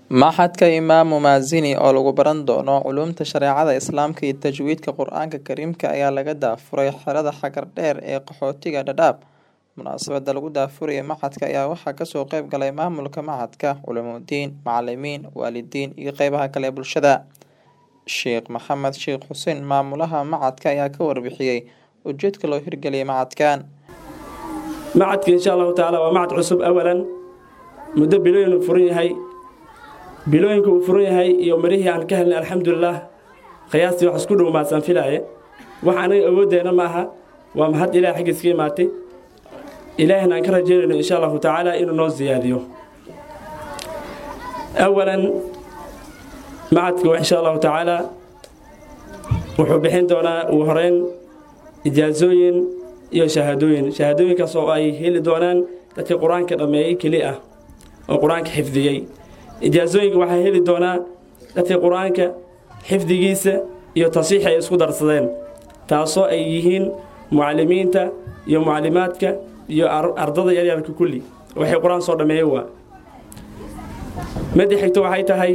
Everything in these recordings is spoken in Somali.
Maxadka Imaamu Maazini oo lagu baran doono culuumta shareecada Islaamka iyo tajwiidka Qur'aanka Kariimka ayaa laga daafuray xerada Xagar Dheer ee qaxootiga Dadaab. Munaasabada lagu daafurayo maxadka ayaa waxaa kasoo qayb galay maamulka maxadka, culumoodiin, macalimiin, waalidiin iyo qeybaha kale ee bulshada. Sheekh Maxamed Sheekh Xuseen maamulaha maxadka ayaa ka warbixiyey ujeedka loo hirgeliyay maxadkan. macadka insha allahu tacaala waa macad cusub awalan muddo bilooyin uu furan yahay bilooyinka uu furan yahay iyo marihii aan ka helnay alxamdulilah qiyaastii wax isku dhow maadsan filaaye wax anaga awooddeena ma aha waa mahad ilaah xaggiis ka imaatay ilaahina aan ka rajeynayno insha allahu tacaala inuu noo siyaadiyo awalan macadka insha allahu tacaala wuxuu bixin doonaa ugu horeyn ijaasooyin iyo shahaadooyin shahaadooyinkaas oo ay heli doonaan dadka qur-aanka dhammeeyey keli ah oo qur-aanka xifdiyey ijaasooyinka waxaa heli doonaa dadka qur-aanka xifdigiisa iyo tasiixi ay isku darsadeen taasoo ay yihiin mucalimiinta iyo mucalimaadka iyo ardada yaryarka kulli waxay qur-aan soo dhammeeyey waa midda xigto waxay tahay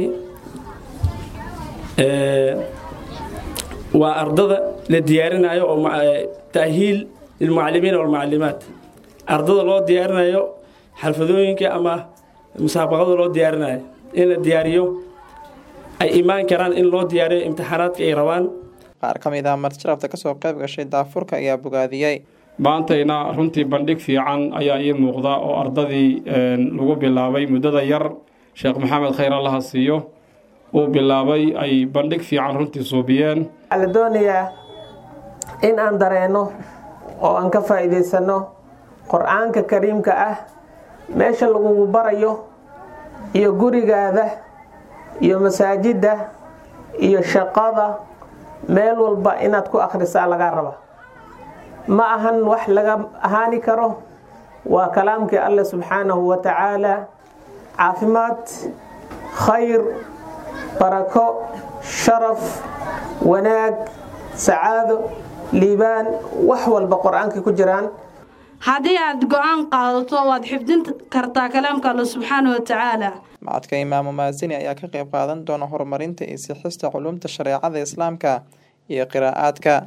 waa ardada la diyaarinayo oo ta'hiil lilmucalimiin walmucalimaat ardada loo diyaarinayo xalfadooyinka ama musaabaqada loo diyaarinayo in la diyaariyo ay imaan karaan in loo diyaariyo imtixaanaadka ay rabaan qaar ka mid ah marjarabta kasoo qayb gashay daafurka ayaa bogaadiyey maantayna runtii bandhig fiican ayaa ii muuqda oo ardadii lagu bilaabay muddada yar sheekh maxamed khayr allaha siiyo uu bilaabay ay bandhig fiican runtii suubiyeen waxaa la doonayaa in aan dareenno oo aan ka faa'iidaysanno qur-aanka kariimka ah meesha lagugu barayo iyo gurigaada iyo masaajidda iyo shaqada meel walba inaad ku akhrisaa lagaa raba ma ahan wax laga ahaani karo waa kalaamkii alleh subxaanahu wa tacaala caafimaad khayr barako sharaf wanaag sacaado liibaan wax walba qur-aanka ku jiraan haddii aad go-aan qaadato waad xifdin kartaa kalaamka alle subxaana wa tacaala macadka imaamu maasini ayaa ka qayb qaadan doona horumarinta iyo sixista culuumta shareecada islaamka iyo qiraa'aadka